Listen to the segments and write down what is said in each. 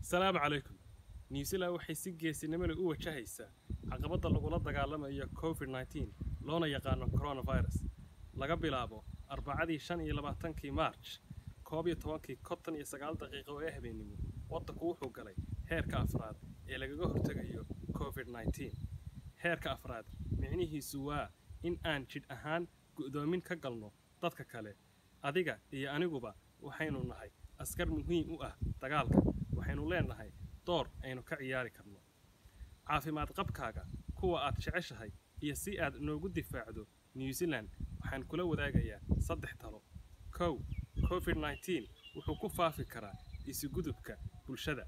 salaamu calaykum new zealand waxay si geesinimo leh u wajahaysaa caqabadda lagula dagaalamayo covid nneteen loona yaqaano coronavirus laga bilaabo arbacadii shan iyo labaatankii march koob iyo tobankii konton iyo sagaal daqiiqo ee habeennimo waddanku wuxuu galay heerka afraad ee lagaga hortegayo covid nneteen heerka afraad micnihiisu waa in aan jidh ahaan go'doomin ka galno dadka kale adiga iyo aniguba waxaynu nahay askar muhiim u ah dagaalka waxaynu leenahay door aynu ka ciyaari karno caafimaad qabkaaga kuwa aad jeceshahay iyo si aad noogu difaacdo new zealand waxaan kula wadaagayaa saddex talo kow covid nneteen wuxuu ku faafi karaa isugudubka bulshada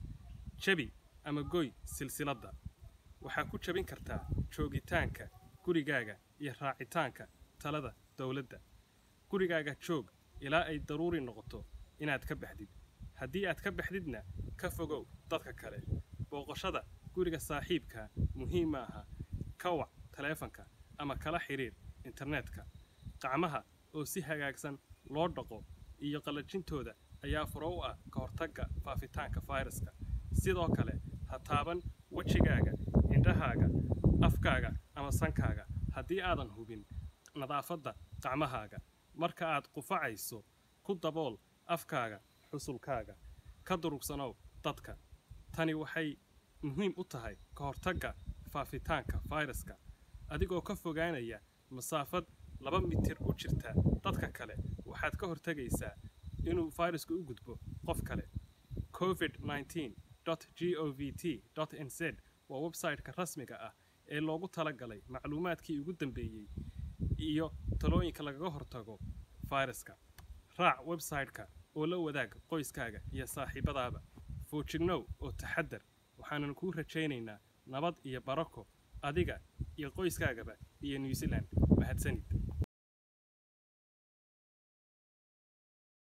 jebi ama goy silsiladda waxaa ku jabin kartaa joogitaanka gurigaaga iyo raacitaanka talada dowladda gurigaaga joog ilaa ay daruuri noqoto inaad ka baxdid haddii aad ka baxdidna ka fogow dadka kale booqashada guriga saaxiibka muhiim ma aha ka wac taleefanka ama kala xidhiir internetka qacmaha oo si hagaagsan loo dhaqo iyo qallajintooda ayaa furo u ah ka hortagga faafitaanka fayraska sidoo kale ha taaban wejigaaga indhahaaga afkaaga ama sankaaga haddii aadan hubin nadaafadda qacmahaaga marka aad qufacayso ku dabool afkaaga xusulkaaga ka durugsanow dadka tani waxay muhiim u tahay ka hortagga faafitaanka fayraska adigoo ka fogaanaya masaafad laba mitir u jirta dadka kale waxaad ka hortegaysaa inuu fayrasku u gudbo qof kale covid nneteen g o v t nz waa websayte-ka rasmiga ah ee loogu talagalay macluumaadkii ugu dambeeyey iyo talooyinka lagaga hortago fayraska raac websayte-ka oo la wadaag qoyskaaga iyo saaxiibadaaba foojignow oo taxadar waxaanan kuu rajaynaynaa nabad iyo barako adiga iyo qoyskaagaba iyo new zealand mahadsanid